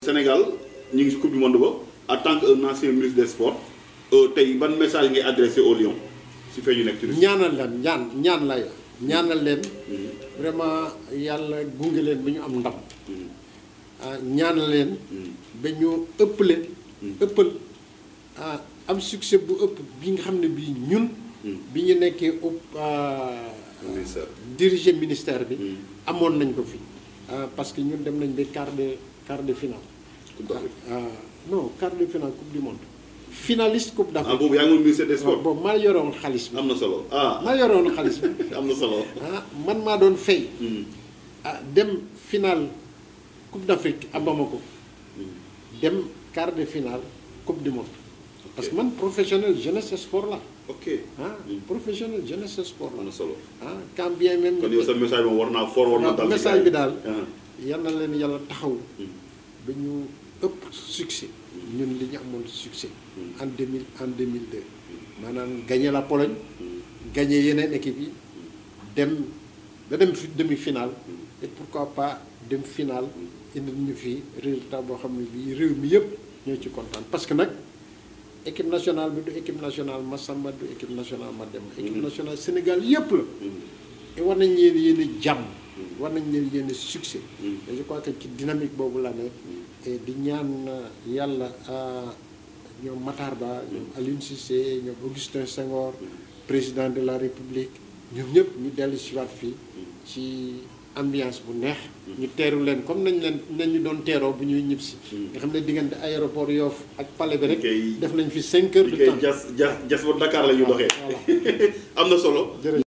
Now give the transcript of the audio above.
Sénégal ñu ngi si coupe du monde ba en tant que un ancien ministre des sports tey ban message ngay adressé au Lion si fee ñu nekk ci ñaanal leen ñaan ñaan lay ñaanal leen vraiment yàlla gunge leen ba ñu am ndam ah ñaanal leen ba ñu ëpp leen ëppal ah am succès bu ëpp bi nga xam ne bii ñun bi ñu nekkee ëpp ministère diriger ministère bi amoon nañ ko fi parce que ñun dem nañ ba quart de quart de finale Coupe d'Afrique. ah non quart de finale coupe du monde finaliste coupe ah d'Afrique boobu yaa ngi woon ministère des waaw sports boobu maa yoroon xaalis bi am na solo ah maa yoroon xaalis bi am na solo ah man maa doon fay Hmm. ah dem finale coupe d'Afrique à Bamako dem quart de finale coupe du monde parce que man professionnel jeunesse et sport la ok ah professionnel jeunesse et sport am la na solo ah quand bien même kon yow sa message moom war naa fort war naa waaw dal ci message gars bi yi. daal Ah. yal na leen yàlla taxaw Hmm. ba ñu ëpp succès ñun li ñu amoon succès en 2000 en 2002 maanaam gagné la Pologne gagné yeneen équipe yi dem ba dem fi demi-finale et pourquoi pas dem finale indi ñu fi résultat boo xam ne bii réew mi yëpp ñoo ci kontaan parce que nag équipe nationale bi du équipe nationale Massamba du équipe nationale Mademba équipe nationale Sénégal yëpp la et war nañ leen yéene jàmm war nañ leen yéene succès et je crois que ci dynamique boobu la nekk et di ñaan yàlla ah, ñoom Matar Ba ñoom Aliou Cissé ñoom Augustin Senghor président de la République ñoom ñëpp ñu dellu si waat fii ci ambiance bu neex ñu teeru leen comme nañ leen nañu doon teeroo bu ñuy ñibbisi nga xam ne diggante aéroport Yoff ak palais bi rek kay- def nañ fi cinq heures li de koy temps jas jas jas ba Dakar la ñu doxee voilà am na solo jërëjëf